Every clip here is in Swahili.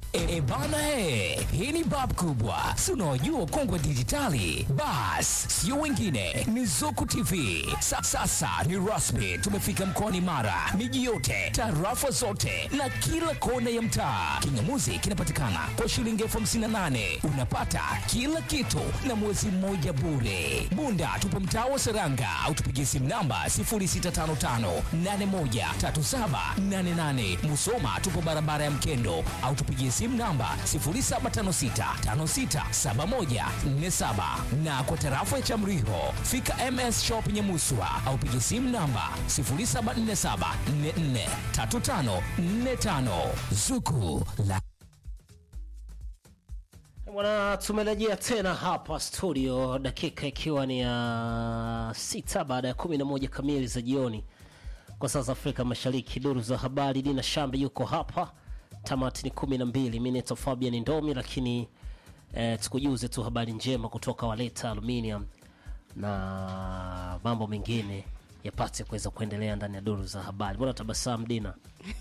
E, e bana he, hii ni bab kubwa, si unaojua kongwe dijitali. Bas, sio wengine, ni Zuku TV. Sa, sasa ni rasmi, tumefika mkoani Mara, miji yote, tarafa zote na kila kona ya mtaa. Kingamuzi kinapatikana kwa shilingi elfu hamsini na nane unapata kila kitu na mwezi mmoja bure. Bunda tupo mtaa wa Seranga au tupigie simu namba 0655813788. Musoma tupo barabara ya Mkendo au tupigie simu namba 0756567147 na kwa tarafa ya Chamriho fika MS Shop Nyamuswa au pigie simu namba 0747443545 Zuku la Bwana, tumerejea tena hapa studio, dakika ikiwa ni ya sita baada ya kumi na moja kamili za jioni kwa saa za Afrika Mashariki. Duru za habari, Dina Shambi yuko hapa, tamati ni kumi na mbili. Mi naitwa Fabian Ndomi, lakini eh, tukujuze tu habari njema kutoka Waleta Aluminium na mambo mengine yapate kuweza kuendelea ndani ya duru za habari. Mbona tabasamu Dina?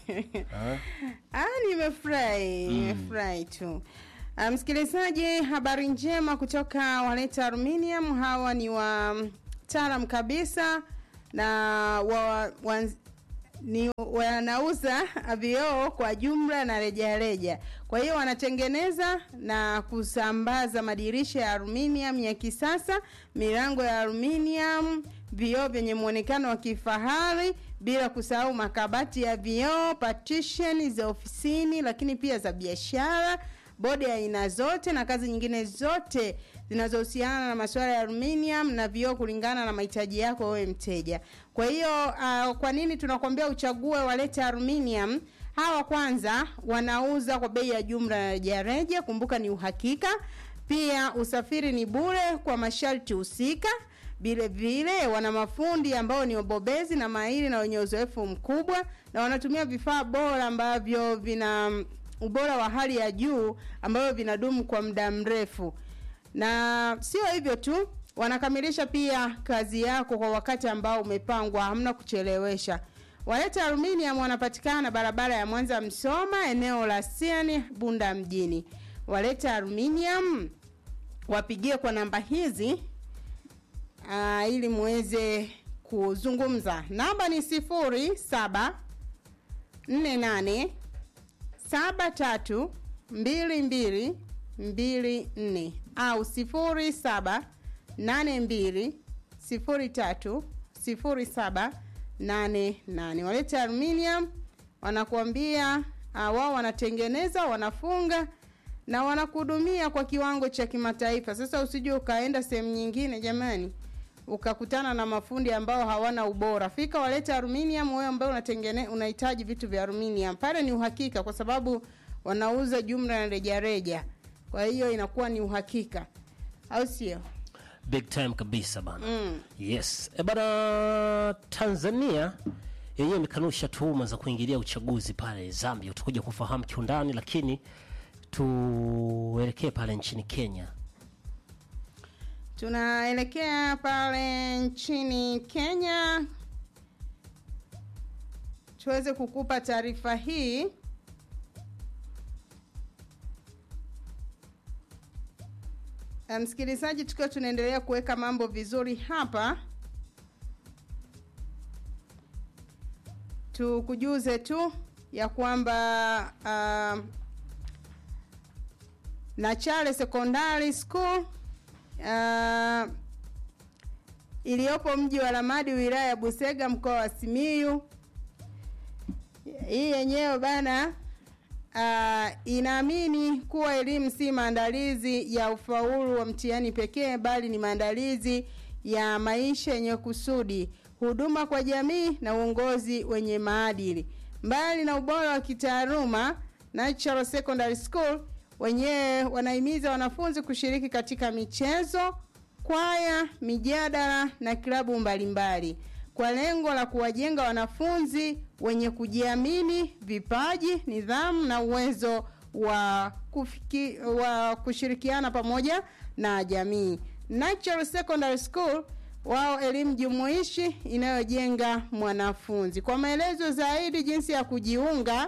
Ah, nimefurahi nimefurahi tu. Ah, Msikilizaji, habari njema kutoka Waleta Aluminium. Hawa ni wataalam kabisa na wa, wa, ni wanauza vioo kwa jumla na rejareja. Kwa hiyo wanatengeneza na kusambaza madirisha ya aluminium ya kisasa, milango ya aluminium, vioo vyenye muonekano wa kifahari, bila kusahau makabati ya vioo, partition za ofisini, lakini pia za biashara bodi ya aina zote na kazi nyingine zote zinazohusiana na masuala ya aluminium na vioo kulingana na mahitaji yako wewe mteja. Kwa hiyo uh, kwa nini tunakwambia uchague walete aluminium? Hawa kwanza wanauza kwa bei ya jumla na rejareja, kumbuka ni uhakika. Pia usafiri ni bure kwa masharti husika. Vile vile wana mafundi ambao ni wabobezi na mahiri na wenye uzoefu mkubwa, na wanatumia vifaa bora ambavyo vina ubora wa hali ya juu ambavyo vinadumu kwa muda mrefu. Na sio hivyo tu, wanakamilisha pia kazi yako kwa wakati ambao umepangwa, hamna kuchelewesha. Waleta Aluminium wanapatikana barabara ya Mwanza Msoma, eneo la Siani Bunda mjini. Waleta Aluminium wapigie kwa namba hizi aa, ili muweze kuzungumza. Namba ni sifuri saba nne nane saba tatu mbili mbili mbili nne au sifuri saba nane mbili sifuri tatu sifuri saba nane nane. Walete Aluminium wanakuambia uh, wao wanatengeneza, wanafunga na wanakuhudumia kwa kiwango cha kimataifa. Sasa usije ukaenda sehemu nyingine jamani, ukakutana na mafundi ambao hawana ubora. Fika Walete Aluminium, wewe ambaye unatengene unahitaji vitu vya aluminium. Pale ni uhakika kwa sababu wanauza jumla na rejareja. Kwa hiyo inakuwa ni uhakika. Au sio? big time kabisa bana mm. yes e bana tanzania yenyewe imekanusha tuhuma za kuingilia uchaguzi pale zambia utakuja kufahamu kiundani lakini tuelekee pale nchini kenya Tunaelekea pale nchini Kenya tuweze kukupa taarifa hii. Eh, Msikilizaji, tukiwa tunaendelea kuweka mambo vizuri hapa, tukujuze tu ya kwamba uh, Nachale Secondary School uh, iliyopo mji wa Lamadi wilaya ya Busega mkoa wa Simiyu. Hii yenyewe bana uh, inaamini kuwa elimu si maandalizi ya ufaulu wa mtihani pekee bali ni maandalizi ya maisha yenye kusudi, huduma kwa jamii na uongozi wenye maadili. Mbali na ubora wa kitaaluma, Natural Secondary School wenyewe wanahimiza wanafunzi kushiriki katika michezo, kwaya, mijadala na klabu mbalimbali kwa lengo la kuwajenga wanafunzi wenye kujiamini, vipaji, nidhamu na uwezo wa, kufiki, wa kushirikiana pamoja na jamii. Natural Secondary School wao elimu jumuishi inayojenga mwanafunzi. Kwa maelezo zaidi jinsi ya kujiunga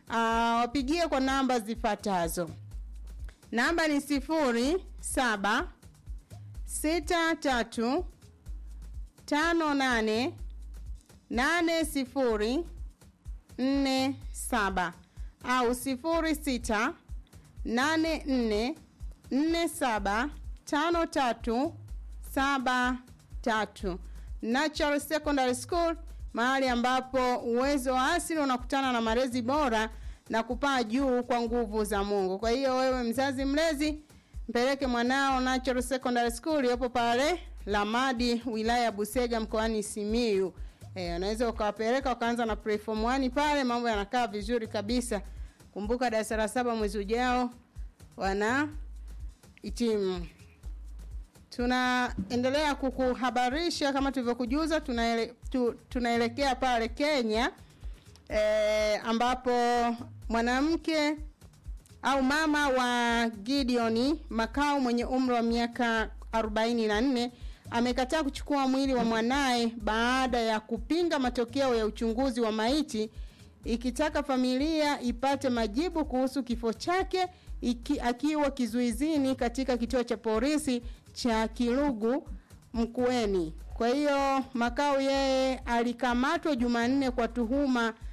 uh, wapigie kwa namba zifuatazo. Namba ni sifuri saba sita tatu tano nane nane sifuri nne saba au sifuri sita nane nne nne saba tano tatu saba tatu Natural Secondary School, mahali ambapo uwezo wa asili unakutana na malezi bora na kupaa juu kwa nguvu za Mungu. Kwa hiyo wewe mzazi mlezi, mpeleke mwanao Natural Secondary School iliyopo pale Lamadi, wilaya ya Busega, mkoani Simiyu. Eh, unaweza ukawapeleka wakaanza na preform 1 pale, mambo yanakaa vizuri kabisa. Kumbuka darasa la saba mwezi ujao wana hitimu. Tunaendelea kukuhabarisha kama tulivyokujuza, tunaele, tu, tunaelekea pale Kenya e, ambapo mwanamke au mama wa Gideon Makau mwenye umri wa miaka 44 amekataa kuchukua mwili wa mwanaye baada ya kupinga matokeo ya uchunguzi wa maiti ikitaka familia ipate majibu kuhusu kifo chake iki, akiwa kizuizini katika kituo cha polisi cha Kilugu Mkueni. Kwa hiyo Makau yeye alikamatwa Jumanne kwa tuhuma